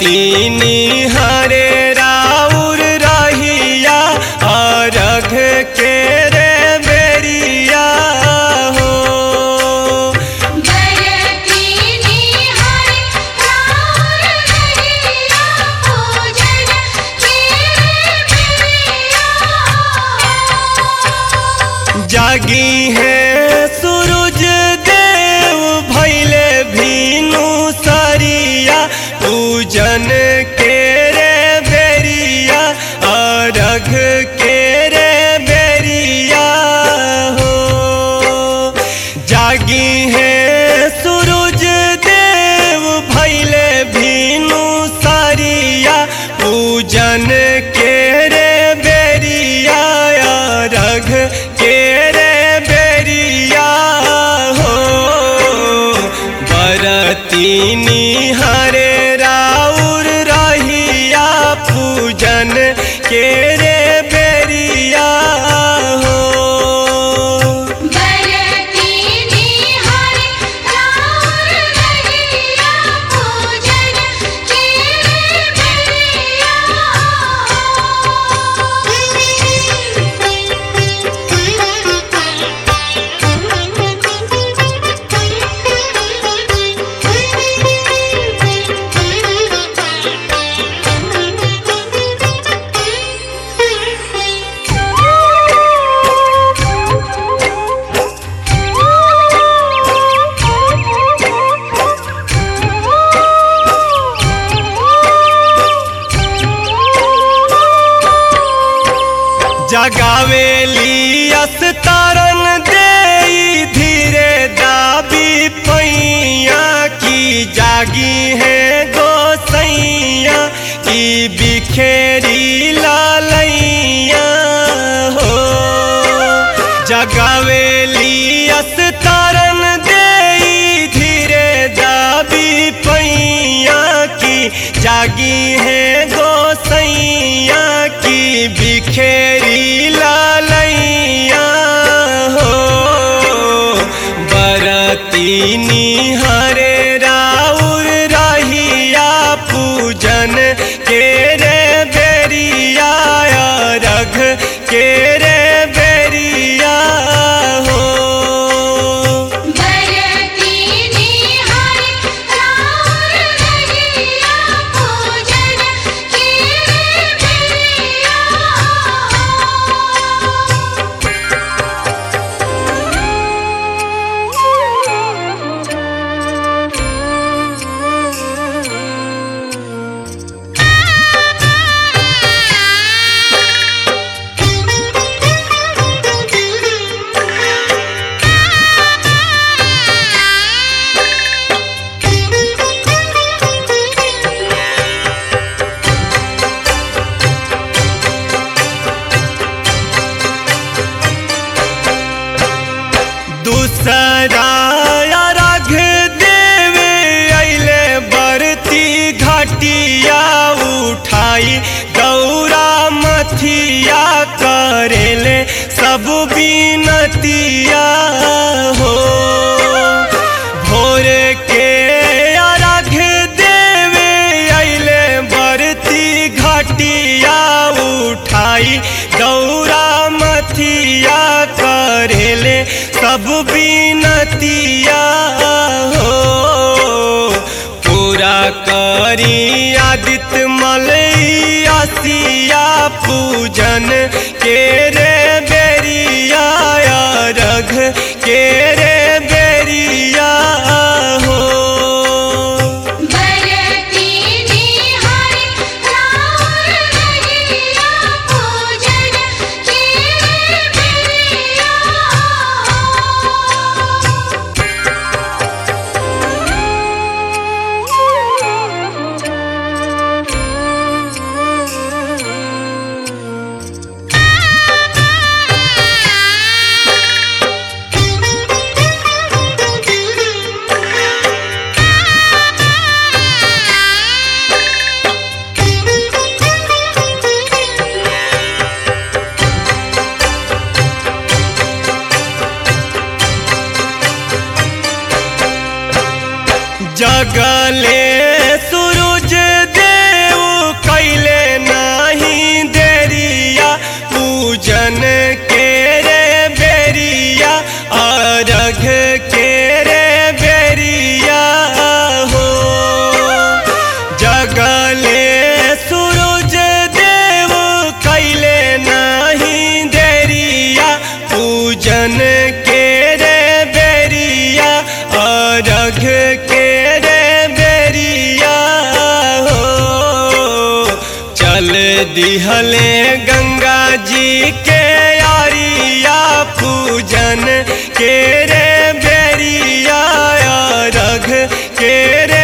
बरतीनी हरे राउर रहिया अरघ के रे बेरिया हो बरतीनी हर राउर रहिया पूजन के बेरिया जागी है सूरज देव भैले भीनु सरिया पूजन के रे बेरिया अरघ के रे बेरिया हो जागी है सूरज देव भैले भीनु सरिया पूजन के रे बेरिया रघ के रे बेरिया हो बरतीनी हरे राउर रहिया पूजन के रे बेरिया हो बरतीनी हर राउर रहिया पूजन के जगावेली अस्तारन दे धीरे दाबी पैया की जागी है गोसैया की बिखेरी लालैया हो जगावेली अस्तारन दे धीरे दाबी पैया की जागी है गोसैया की बिखेरी लालैया हो बरतीनी हरे राउर रहिया पूजन के रे बेरिया रघ के रे बेरिया हो बरतीनी हर राउर रहिया पूजन के बेरिया दूसरा राघ देवे अइले बरती घाटिया उठाई गौरा मथिया करेले सब बीनतिया हो भोर के अर्घ देवे अइले बरती घाटिया उठाई गौरा मथिया करेले सब बीनतिया हो पूरा करी आदित्य मलैया पूजन के रे बेरिया रघ के रे बेरिया हो बरतीनी हर राउर रहिया पूजन के बेरिया दिहले गंगा जी के यारिया पूजन के रे बेरिया रघ के रे